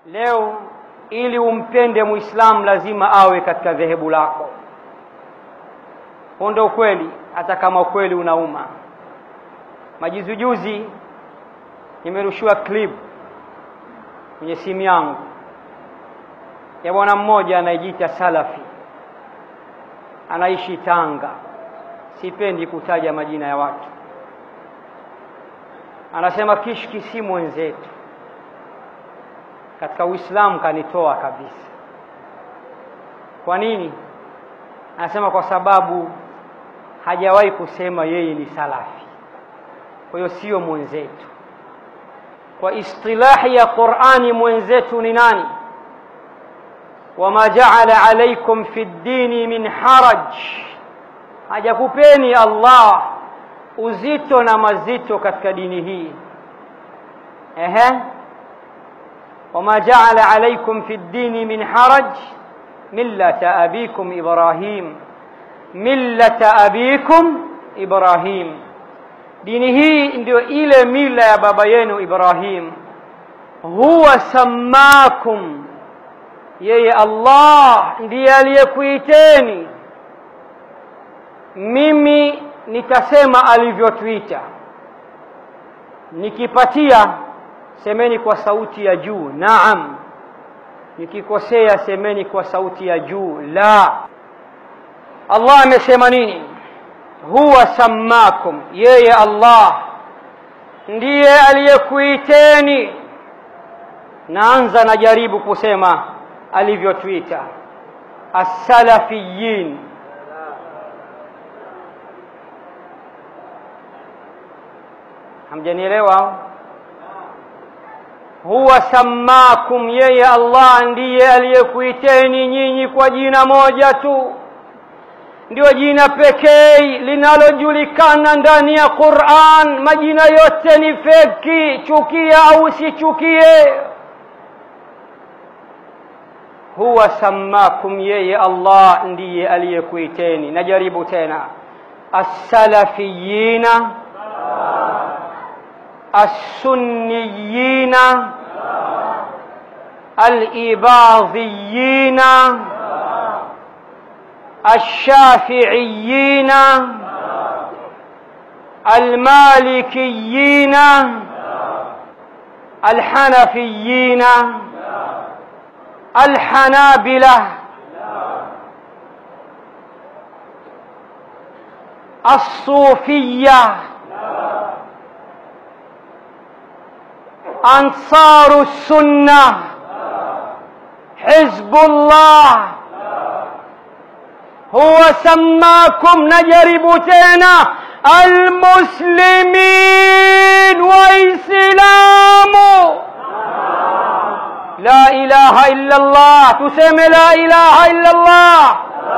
Leo ili umpende Muislamu lazima awe katika dhehebu lako. Huo ndio ukweli, hata kama ukweli unauma. Majuzijuzi nimerushiwa clip kwenye simu yangu ya bwana mmoja anayejiita Salafi, anaishi Tanga. Sipendi kutaja majina ya watu. Anasema kishki si mwenzetu katika Uislamu, kanitoa kabisa. Kwa nini? Anasema kwa sababu hajawahi kusema yeye ni salafi, kwa hiyo sio mwenzetu. Kwa istilahi ya Qur'ani, mwenzetu ni nani? wama jaala alaikum fi ddini min haraj, hajakupeni Allah uzito na mazito katika dini hii. Ehe, wama jaala alaikum fi ddini min haraj millata abikum Ibrahim, millata abikum Ibrahim. Dini hii ndio ile mila ya baba yenu Ibrahim. Huwa sammakum yeye Allah ndiye aliyekuiteni. Mimi nitasema alivyotuita, nikipatia semeni kwa sauti ya juu naam, nikikosea semeni kwa sauti ya juu la. Allah amesema nini? Huwa sammakum, yeye Allah ndiye aliyekuiteni. Naanza najaribu kusema alivyotuita as-salafiyin. Hamjanielewa? Huwa sammakum, yeye Allah ndiye aliyekuiteni nyinyi kwa jina moja tu, ndio jina pekee linalojulikana ndani ya Qur'an. Majina yote ni feki, chukia au usichukie huwa sammakum, yeye Allah ndiye aliyekuiteni. Najaribu tena, as-salafiyina as-sunniyina al-ibadhiyina ash-shafi'iyina al-malikiyina al-hanafiyina الحنابلة الصوفية أنصار السنة حزب الله هو سماكم نجرب تينا المسلمين وإسلام لا إله إلا الله تسمى لا إله إلا الله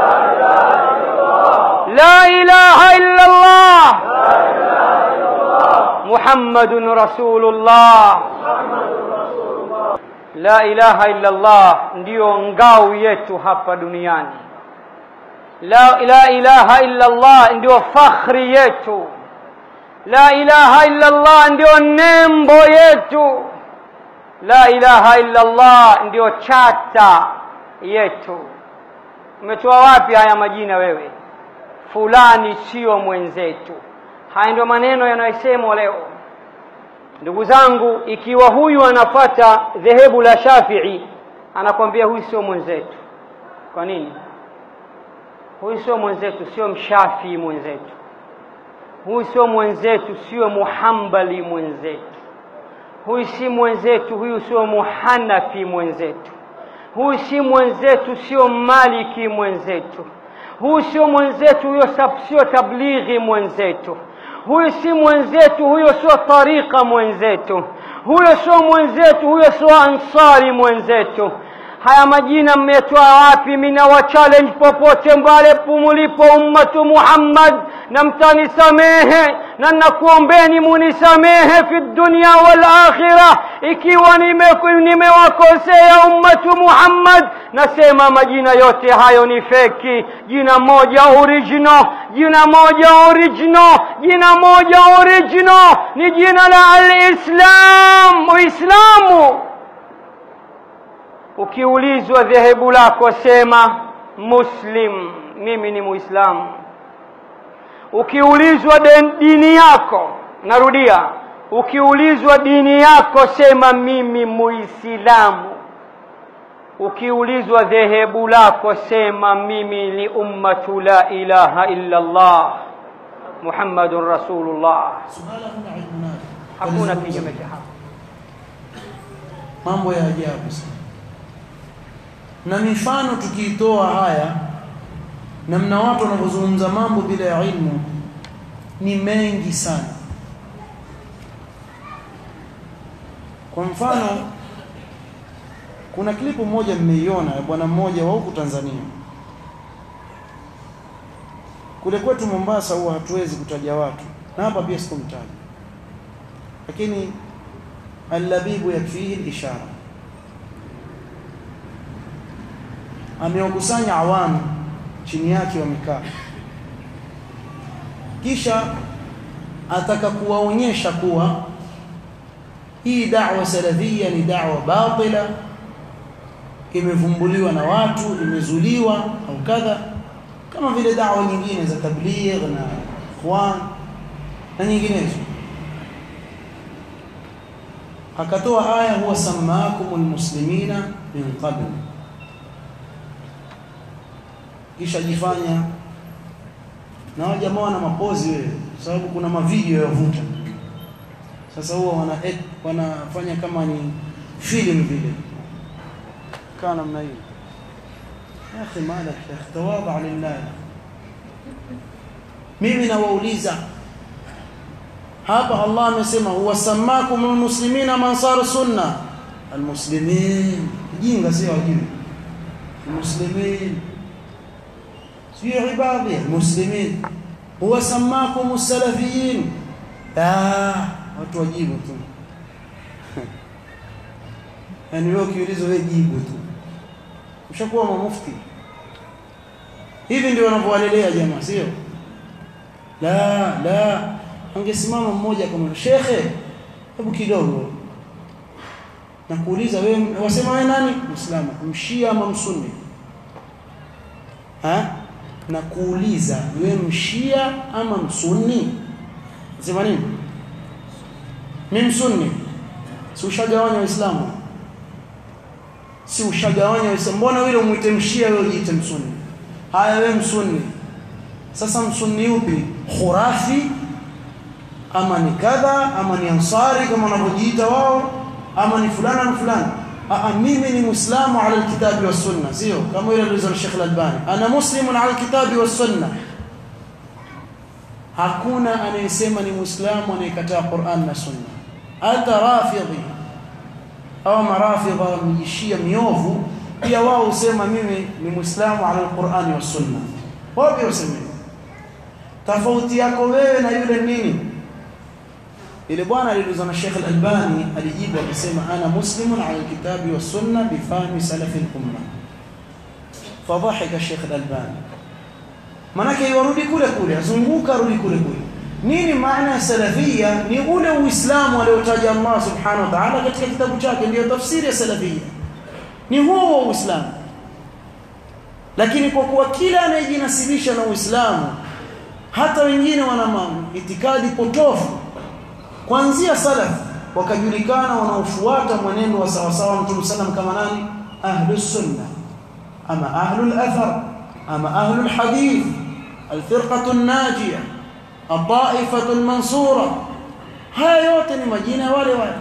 لا إله إلا الله محمد رسول الله la ilaha illa Allah ndiyo ngao yetu hapa duniani. La, la ilaha illa Allah ndiyo fakhri yetu. La ilaha illa Allah ndiyo nembo yetu. La ilaha illa Allah ndiyo chata yetu. Umetoa wapi haya majina wewe? Fulani sio mwenzetu. Haya ndio maneno yanayosemwa leo. Ndugu zangu, ikiwa huyu anafata dhehebu la Shafii, anakwambia huyu sio mwenzetu. Kwa nini? Huyu sio mwenzetu, sio mshafii mwenzetu. Huyu sio mwenzetu, sio muhambali mwenzetu. Huyu si mwenzetu, huyu sio muhanafi mwenzetu. Huyu si mwenzetu, sio maliki mwenzetu. Huyu sio mwenzetu, huyo sio tablighi mwenzetu huyo si mwenzetu, huyo sio tariqa mwenzetu, huyo sio mwenzetu, huyo sio ansari mwenzetu. Haya majina mmetoa wapi? Mimi nawa challenge popote mbale mulipo, ummatu Muhammad, na mtanisamehe na nakuombeni munisamehe fi dunya wal akhirah, ikiwa nimewakosea nime ummatu Muhammad. Nasema majina yote hayo ni feki. Jina moja original, jina moja original, jina moja original ni jina la al-Islam, Uislamu. ukiulizwa dhehebu lako sema muslim mimi ni muislamu ukiulizwa dini yako narudia ukiulizwa dini yako sema mimi muislamu ukiulizwa dhehebu lako sema mimi ni ummatu la ilaha illa Allah Muhammadun Rasulullah suala huna ilmu nayo hakuna kinyume cha hapo mambo ya ajabu sana na mifano tukiitoa haya namna watu wanavyozungumza mambo bila ya ilmu ni mengi sana kwa mfano kuna klipu moja mmeiona ya bwana mmoja wa huku Tanzania kule kwetu Mombasa huwa hatuwezi kutaja watu na hapa pia sikumtaja lakini allabibu yakfihi al-ishara amewakusanya awamu chini yake wamekaa kisha ataka kuwaonyesha kuwa hii da'wa salafia ni da'wa batila imevumbuliwa na watu imezuliwa au kadha kama vile da'wa nyingine za tabligh na ikhwan na nyinginezo akatoa aya huwa samaakumul muslimina min qabl kisha jifanya na wale jamaa wana mapozi wewe sababu kuna mavideo yavuta sasa huwa wana wanafanya kama ni film vile kana namna hiyo ya akhi malak ya akhi tawaba lillah mimi nawauliza hapa Allah amesema huwa samakum almuslimina mansar sunna almuslimin jinga sio wajui almuslimin sio ibadi almuslimin huwa samakum as-salafiyin ah watu wajibu tu yani wewe ukiulizwa wewe jibu tu ushakuwa mufti hivi ndio wanavyowalelea jamaa sio la la angesimama mmoja kama shekhe hebu kidogo na kuuliza wewe wasema wewe nani muislamu mshia ama msunni ha na kuuliza wewe mshia ama msunni sema nini mimi msunni si ushagawanya waislamu si ushagawanya waislamu mbona wewe umuite mshia wewe ujiite msunni haya wewe msunni sasa msunni upi khurafi ama ni kadha ama ni ansari kama wanavyojiita wao ama ni fulana na fulani a mimi ni muislamu ala alkitabi was sunna sio kama ile alizalisha Sheikh Al-Albani ana muslimun ala alkitabi was sunna hakuna anayesema ni muislamu anayekataa Qur'an na sunna hata rafidhi au marafidha mjishia miovu pia wao husema mimi ni muislamu ala alquran was sunna wao pia husema tofauti yako wewe na yule nini ile bwana aliulizwa na Sheikh Al-Albani alijibu akisema ana muslimun ala alkitabi was sunna bifahmi salaf al-umma fadhahika Sheikh Al-Albani manake yarudi kule kule azunguka rudi kule kule nini maana ya salafia ni ule uislamu aliotaja Allah subhanahu wa ta'ala katika kitabu chake ndio tafsiri ya salafia ni huo uislamu lakini kwa kuwa kila anayejinasibisha na uislamu hata wengine wana itikadi potofu kuanzia salaf wakajulikana wanaofuata mwenendo wa sawa sawa mtume sallam kama nani ahlus sunna ama ahlul athar ama ahlul hadith alfirqatu an-najiyah الطائفه المنصوره haya yote ni majina wale wale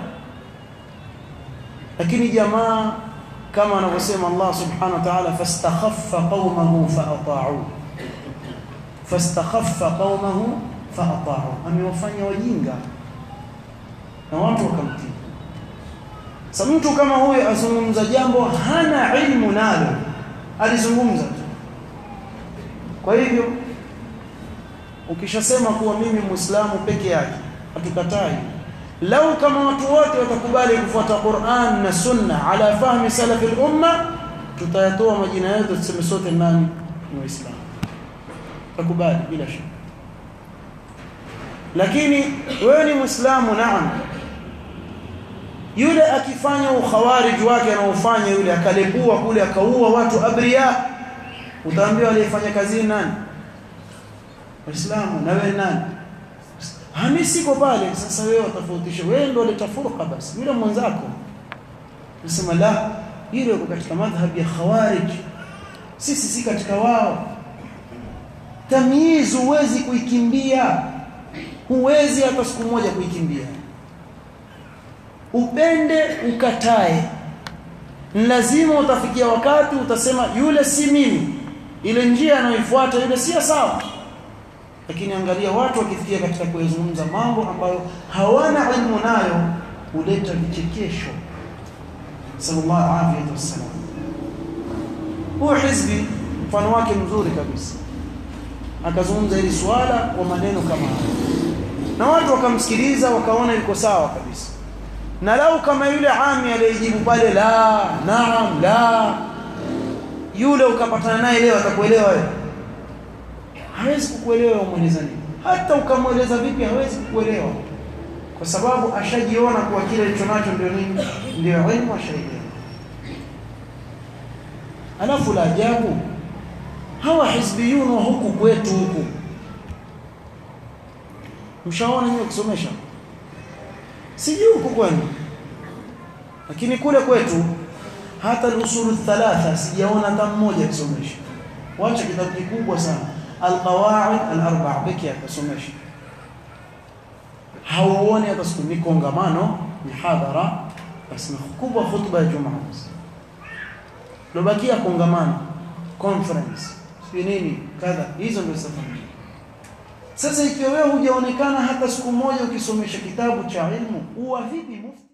lakini jamaa kama anavyosema Allah subhanahu wa ta'ala fastakhaffa qaumahu fa'ata'u fastakhaffa qaumahu fa'ata'u amewafanya wajinga na watu wakamtii sasa mtu kama huyo azungumza jambo hana ilmu nalo alizungumza tu kwa hivyo ukishasema kuwa mimi muislamu peke yake hatukatai lau kama watu wote watakubali kufuata Qur'an na Sunna ala fahmi salaf al-umma tutayatoa majina yetu tuseme sote nani ni waislamu takubali bila shaka lakini wewe ni muislamu naam yule akifanya ukhawarij wake anaofanya yule akalipua kule akaua watu abria utaambiwa aliyefanya kazi nani waislamu na wewe nani Hami siko pale sasa wewe utafautisha wewe ndio uleta furqa basi yule mwenzako nasema la ile uko katika madhhabi ya khawarij sisi si katika wao tamyiz huwezi kuikimbia huwezi hata siku moja kuikimbia upende ukatae lazima utafikia wakati utasema yule si mimi ile njia anayoifuata yule si sawa lakini angalia watu wakifikia katika kuyazungumza mambo ambayo hawana ilmu nayo huleta vichekesho sallallahu alaihi wasallam huwa hizbi mfano wake mzuri kabisa akazungumza hili swala kwa maneno kama haya na watu wakamsikiliza wakaona liko sawa kabisa na lau kama yule ami aliyejibu pale la naam la yule ukapatana naye leo atakuelewa wewe hawezi kukuelewa umweleza nini hata ukamweleza vipi hawezi kukuelewa kwa sababu ashajiona kuwa kile alicho nacho ndio nini ndio elimu ashaielewa alafu la ajabu hawa hizbiyun wa huku kwetu huku mshaona nyinyi kusomesha sijui huku kwenu lakini kule kwetu hata al-usul thalatha sijaona hata mmoja kusomesha wacha kitabu kikubwa sana al-qawaid al-arba'a pekee akasomesha hauoni hata siku ni kongamano mihadhara basi kubwa khutba ya jumaa lobakia kongamano conference si nini kadha hizo ndio safari sasa ikiwa wewe hujaonekana hata siku moja ukisomesha kitabu cha ilmu huwa vipi mufti